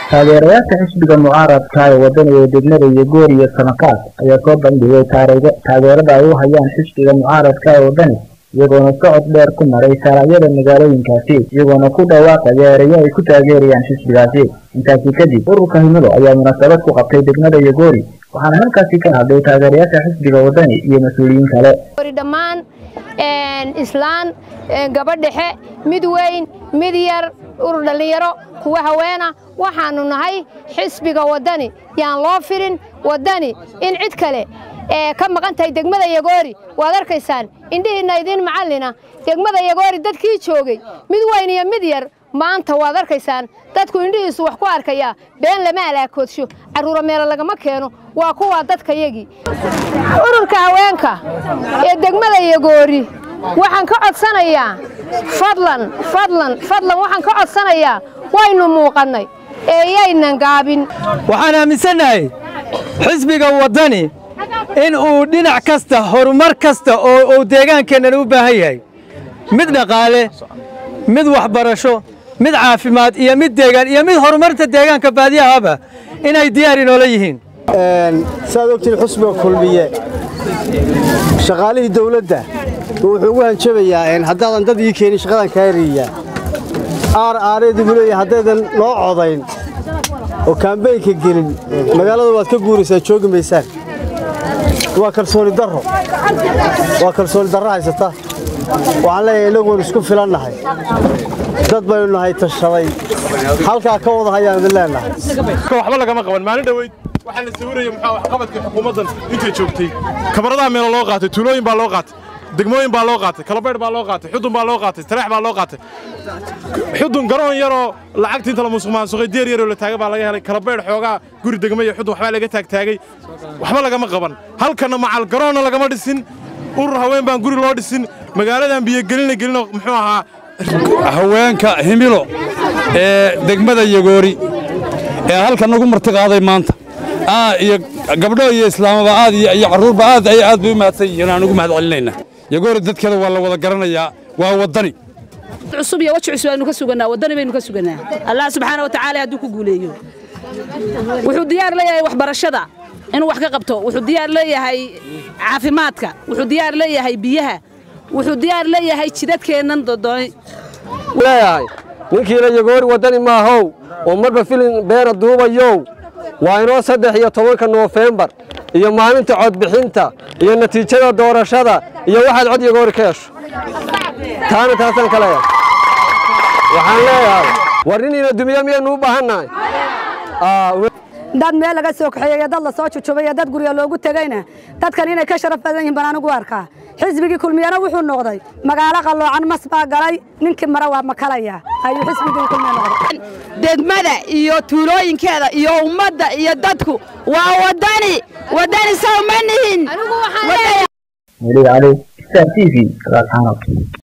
taageerayaasha xisbiga mucaaradka ee wadaniga degmada yogoor iyo samakaas ayaa soo bandhigay taageerada ay u hayaan xisbiga mucaaradka ee wadani iyagoona socod dheer ku maray sharacyada magaalooyinkaasi iyagoona ku dhawaaqaya erayo ay ku taageerayaan xisbigaasi intaasi kadib ururka himilo ayaa munaasabad ku qabtay degmada yogoori waxaana halkaasi ka hadlay taageerayaasha xisbiga wadani iyo mas-uuliyiin kale dhammaan islaan gabadh dhexe mid weyn mid yar urur dhallinyaro kuwa haweena waxaannu nahay xisbiga waddani yaan loo firin waddani in cid kale ee ka maqan tahay degmada yagoori waad arkaysaan indhihiinna idiin macallina degmada yagoori dadkii joogay mid weyn iyo mid yar maanta waad arkaysaan dadku indhihiisu wax ku arkayaa been lama alaakoodsho carruura meelo lagama keeno waa kuwaa dadkayagii ururka haweenka ee degmada yagoori waxaan ka codsanayaa fadlan fadlan fadlan waxaan ka codsanayaa waynu muuqannay ee yaynan gaabin waxaan aaminsannahay xisbiga waddani in uu dhinac kasta horumar kasta oo uu deegaankeennan u baahan yahay mid dhaqaale mid waxbarasho mid caafimaad iyo mid deegaan iyo mid horumarta deegaanka baadiyahaba inay diyaar inoola yihiin saad ogtiin xusbiga kulmiye shaqaalihii dawladda wuxuu ugu hanjabayaa haddaadan dad ii keenin shaqadan kaa eriyaa aar aareedu buu leeyahay haddaydan noo codayn oo kaambeynka gelin magaalada waad ka guuraysaa joogi maysaan waa kalsooni darro waa kalsooni darro haysata waxaan leeyahay innagoon isku filannahay dad baynu nahay tashaday halkaa ka wada hayaan idin leennahay waxba lagama qaban maalin dhoweyd waxaa la sawiraya muxuu waxqabadka xukuumaddan intay joogtay kabaradaha meelo loo qaatay tuulooyin baa loo qaatay degmooyin baa loo qaatay kalabaydh baa loo qaatay xudun baa loo qaatay tareex baa loo qaatay xudun garoon yaroo lacagtii inta la musuqmaansuqay deer yaroo la taagay baa laga helay kalabaydh xoogaa guri degma iyo xudun waxbaa laga taagtaagay waxba lagama qaban halkanna macal garoonna lagama dhisin urur haween baan guri loo dhisin magaaladan biyogelina gelino muxuu ahaa haweenka himilo ee degmada yagoori ee halkan nagu martiqaaday maanta iyo gabdho iyo islaamaba aad iyo carruurba aad ay aad bay u mahadsan yihiin aan ugu mahad celinaynaa yagoori dadkeeda waa la wada garanayaa waa waddani cusub iyo waji cusub aynu ka sugannaa waddani baynu ka sugannaa allah subxaana wa tacaala hadduu ku guuleeyo wuxuu diyaar leeyahay waxbarashada inuu wax ka qabto wuxuu diyaar leeyahay caafimaadka wuxuu diyaar leeyahay biyaha wuxuu diyaar leeyahay jidadkeennan dodooni leeyahay ninkiina yagoori waddani maahow oo marba filin beena duubayow waa inoo saddex iyo tobanka noofembar iyo maalinta codbixinta iyo natiijada doorashada iyo waxaad cod yagoori ka hesho taana taasaan ka leeyahay waxaan leeyahay war niniina dumiye miyaynu u baahannahay dad meel laga soo kaxeeyey iyo dad la soo jujubay iyo dad gurya loogu tegeyna dadkan inay ka sharaf badan yihin baan anigu arkaa xisbigii kulmiyana wuxuu noqday magaalo qalloocan mas baa galay ninkii mare waa makalaya ayuu xisbigii kulmiye noqday degmada iyo tuulooyinkeeda iyo ummadda iyo dadku waa waddani waddani sow ma nihin weli cali star t v